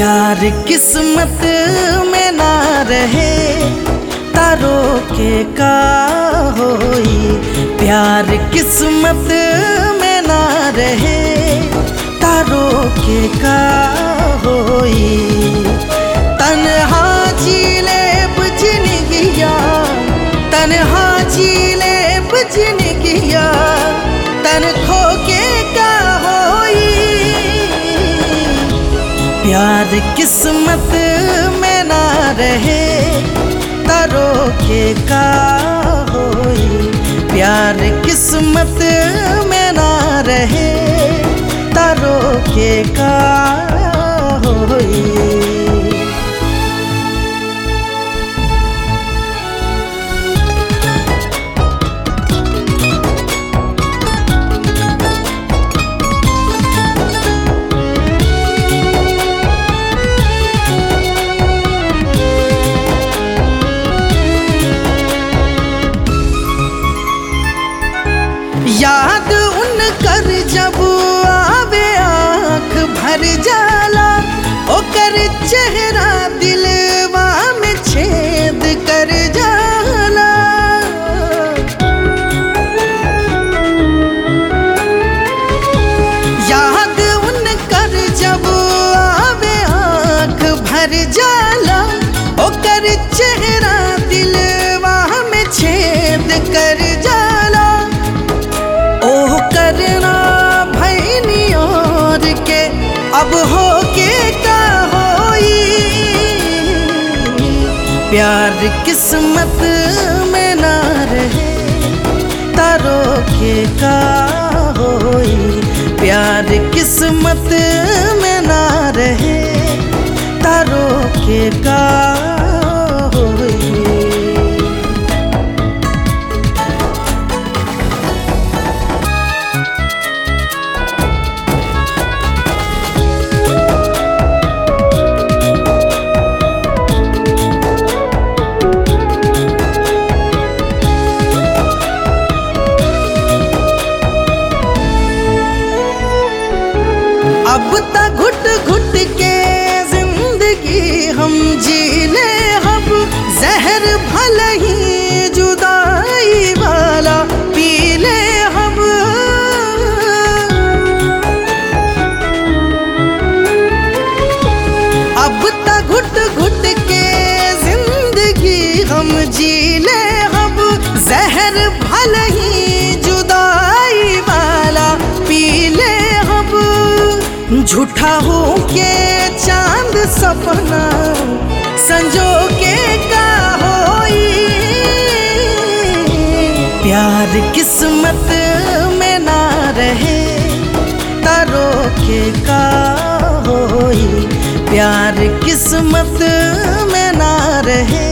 प्यार किस्मत में ना रहे तारो के का होई प्यार किस्मत में ना रहे तारो के का होई तन्हा जीले बुझन गया तन्हा जीले बुझन गया तन खो के का होई प्यार किस्मत में ना रहे तारो के का होई प्यार किस्मत में ना रहे तारो के का होई याद उन कर जब आवे आँख भर जाला ओकर चेहरा दिलवा में छेद कर जाला याद उन कर जब आवे आँख भर जाला ओकर चेहरा दिलवा में छेद कर जाला ओह करना भैनी और के अब हो के का होई प्यार किस्मत में ना रहे तारो के का होई प्यार किस्मत में ना रहे तारो के का होई अब तक घुट घुट के जिंदगी हम जी ले अब जहर भल ही जुदाई वाला पी ले हम अब तक घुट घुट के जिंदगी हम जी ले अब जहर भल ही जुदाई वाला पी ले अब झूठा हो के चांद सपना संजो के का होई प्यार किस्मत में ना रहे तारो के का होई प्यार किस्मत में ना रहे